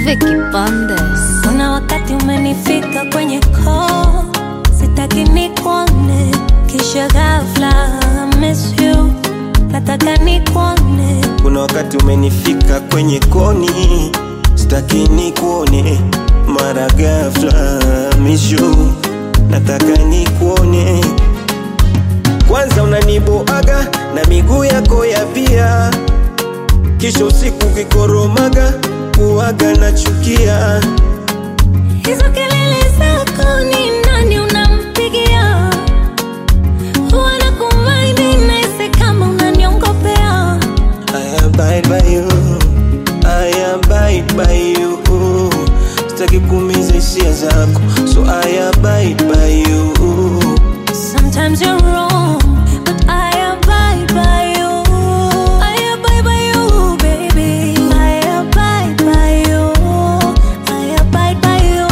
Vicky Bandes. Kuna wakati umenifika kwenye koo, sitaki nikuone, kisha ghafla I miss you, nataka nikuone. Kuna wakati umenifika kwenye koni, sitaki nikuone, mara ghafla miss you, nataka nikuone. Kwanza unaniboaga na miguu yako ya pia, kisha usiku kikoromaga kuaga na chukia. Hizo kelele zako ni nani unampigia? Huwa nakumaini nahisi kama unaniongopea. I abide by you, I abide by you. Sitaki kuumiza hisia zako, so I abide by you. Sometimes you're wrong, but I abide by you. I abide by you, baby. I abide by you. I abide by you.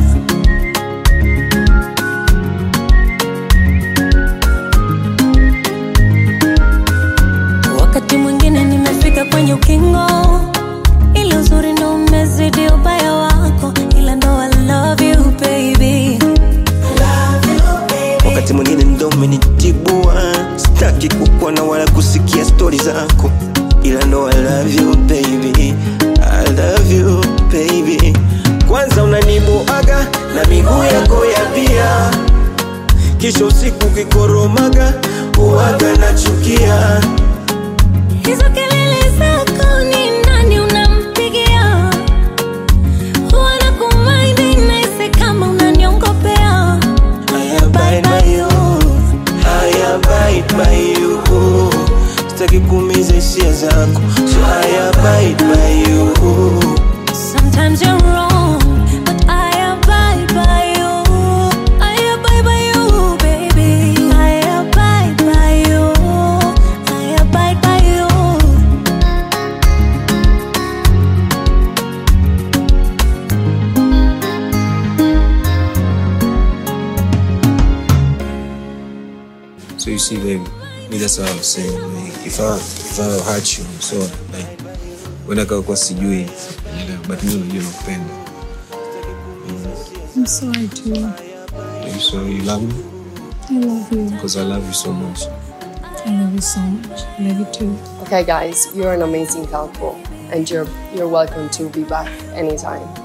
Wakati mwingine nimefika kwenye ukingo, ile uzuri ndo umezidi ubaya wako, ila ndo I love you baby. Wakati mwingine ndo umenitibua, sitaki kukuona wala kusikia stori zako, ila ndo I love you baby, I love you baby. Kwanza unaniboaga na miguu yako ya pia, kisha usiku kikoromaga uaga na chukia. Hizo kelele zako ni nani unampigia? Huwa nakumaini nahisi kama unaniongopea. I abide by you, I abide by you. Sitaki kuumiza hisia zako, so I abide by you. Sometimes you're wrong, but I abide by you. I abide by you, baby. I abide by you. I abide by you. So you see, baby, me that's what I was saying. Like, if I if I hurt you, so like when I kwa sijui, you know, but mimi unajua nakupenda. I'm sorry too. So you love me I love you. because I love you so much. I love you so much. I love you too. Okay, guys, you're an amazing couple, and you're you're welcome to be back anytime.